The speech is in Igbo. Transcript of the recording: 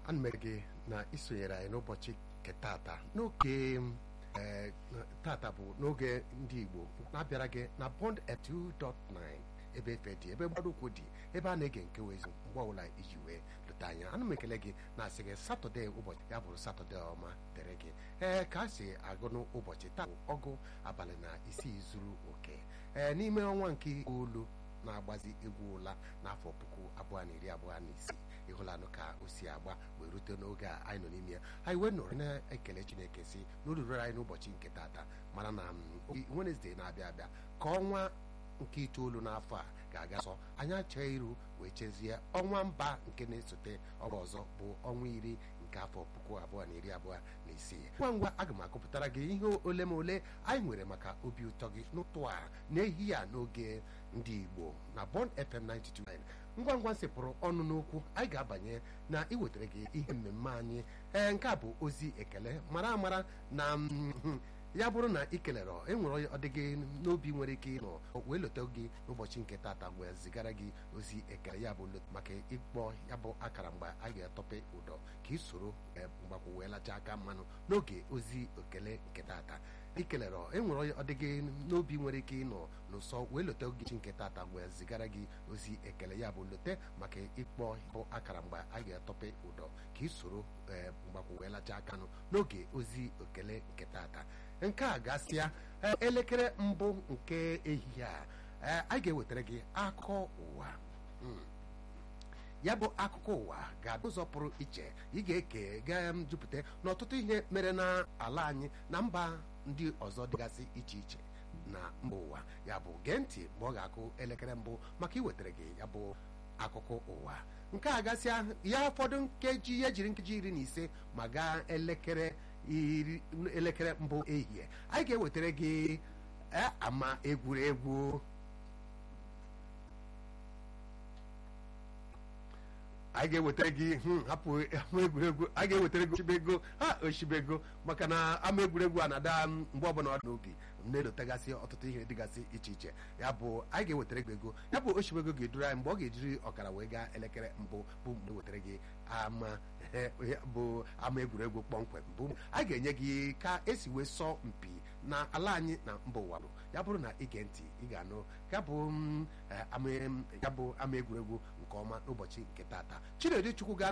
ana m gị na isonyere anyị n'ụbọchị nke tata n'oge ee tata bụ n'oge ndị Igbo na-abịara gị na Bond 2.9 ebe efe dị ebe mgbado ụkwụ dị ebe a na-ege nke wezi mgbe ọbụla iji wee lụta anya ana m ekele gị na-asị gị satọde ụbọchị ya bụrụ satọde ọma dịrị gị ee ka a si agụ n'ụbọchị taa bụ ọgụ abalị na isii zuru oke ee n'ime ọnwa nke itoolu na-agbazi egwu ụla n'afọ puku abụọ na iri abụọ na isii ịhụlanụ ka o si agba wee rute n'oge a anyị nọ n'ime ya anyị wee nọrọ na-ekele Chineke si n'olulu anyị n'ụbọchị nke tata mana na Wenesde na-abịa abịa ka ọnwa nke itoolu n'afọ a ga-aga sọ anyị achọghị iru wee chezie ọnwa mba nke na-esote ọrụ ọzọ bụ ọnwa iri nke afọ puku abụọ na iri abụọ na isii ngwa ngwa aga m akọpụtara gị ihe ole ma ole anyị nwere maka obi ụtọ gị n'ụtụ a n'ehihie a n'oge ndị Igbo na Bond FM 92.9 ngwa ngwa nsepụrụ ọnụ n'okwu anyị ga-abanye na iwetara gị ihe mmemme anyị ee nke a bụ ozi ekele mara amara na ya bụrụ na ị kelere enwere ọdịgị n'obi nwere ike ịnọ wee leta gị n'ụbọchị nke tata wee zigara gị ozi ekele ya bụ maka ịkpọ ya bụ akara mgbe a ga-atọpe ụdọ ka ị soro mgbakwụ wee lacha aka mmanụ n'oge ozi ekele nke tata ikelere enwere ọdịgị n'obi nwere ike ịnọ n'ụsọ wee leta gị nke tata wee zigara gị ozi ekele ya bụ lote maka ịkpọ bụ akara mgbe a ga-atọpe ụdọ ka ị soro mgbakwụ wee lacha aka nụ n'oge ozi ekele nke tata nke a gasịa elekere mbụ nke ehihie a anyị ga-ewetara gị akụkọ ụwa ya bụ akụkọ ụwa ga-abụ ụzọ pụrụ iche ị ga-eke ga-jupụta n'ọtụtụ ihe mere n'ala anyị na mba ndị ọzọ dịgasị iche iche na mba ụwa ya bụ gee ntị mgbe ọ ga-akụ elekere mbụ maka iwetara gị ya bụ akụkọ ụwa nke a gasịa ya ụfọdụ nkeji ya jiri nkeji iri na ise ma gaa elekere iri elekere mbụ ehihie anyị ga-ewetara gị ama egwuregwu anyị ga-ewetara gị hapụ ama egwuregwu anyị ga-ewetara gị oshibego ha oshibego maka na ama egwuregwu a na-ada mgbe ọbụla ọ dị n'obi na-elotegasị ọtụtụ ihe dịgasị iche iche ya bụ anyị ga-ewetara gị ego ya bụ oshibego ga-eduru anyị mgbe ọ ga-ejiri ọkara wee gaa elekere mbụ bụ mgbe wetara gị ama bụ ama egwuregwu kpọmkwem bụ anyị ga-enye gị ka esi wee sọọ mpi na ala anyị na mba ụwa ya bụrụ na ige ntị ị ga-anụ ya bụ ama egwuregwu nke ọma n'ụbọchị nke tata Chinedu Chukwu ga